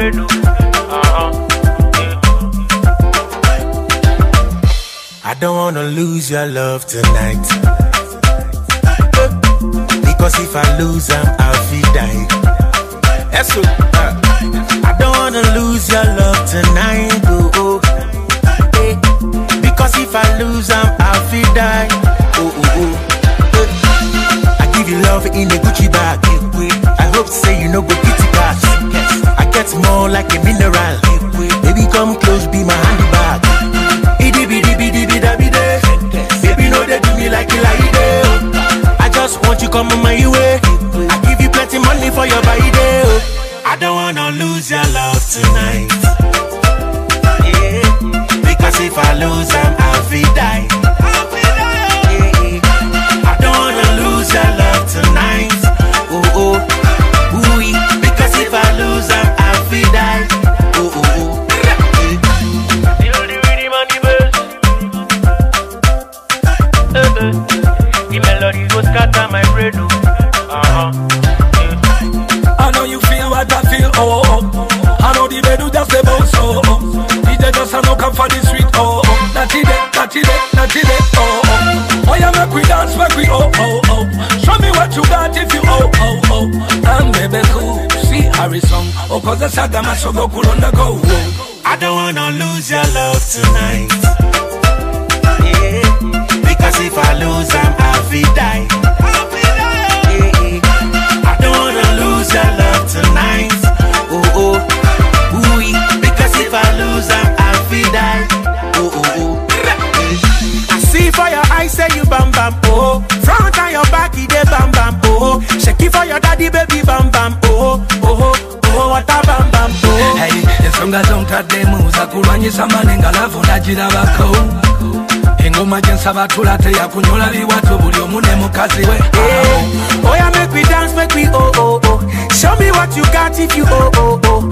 brain. oh. Uh-huh. I don't wanna lose your love tonight. Because if I lose, I'm I'll feel die. That's so. uh, I don't wanna lose your love tonight. Oh, oh. Eh. Because if I lose, I'm I'll feel die. Oh, oh, oh. Eh. I give you love in a Gucci bag. I hope say you know go kitty cash. I get more like a mineral. Baby, come close, be my handbag. Itty bitty bitty bitty bitty Baby, no they do me like you like it. I just want you come on my way. I give you plenty money for your body. oh. I don't wanna lose your love tonight. Yeah. Because if I lose, I'm I'll feel die. Yeah. I don't wanna lose your love tonight. Oh oh, ooh Because if I lose, I'm I'll feel die. Oh oh oh. Yeah. Feel the rhythm and the bass. Eh, eh. The melody go scatter my brain. oh. Uh-huh. I know you feel what I feel, oh, oh. I know the bed do just the bounce, oh, oh. DJ just a no come for the sweet, oh, oh. That's it, that's it, that's it, oh, oh. Oh, yeah, make we dance, make we, oh, oh, oh. Show me what you got if you, oh, oh, oh. And baby, cool, see Harrison, oh, cause the saga must go cool on the go, oh. I don't wanna lose your love tonight. Yeah. Because if I lose, I'm I'll feel die. Yeah. I don't wanna lose your love tonight. Oh oh, ooh Because if I lose, I'm I'll feel die. Oh oh oh. I see for your eyes, say you bam bam oh. Front and your back, it dey bam bam oh. Shake it for your daddy, baby bam bam oh oh oh. What a bam bam oh. Hey, ensonga zontaddemu za kulwanyisa manenga lavu nagirabako engoma gyensaba tula teyakunyola biwato buli omu ne mukazi we Yeah. Oh yeah, make we dance, make we oh oh oh. Show me what you got if you oh oh oh.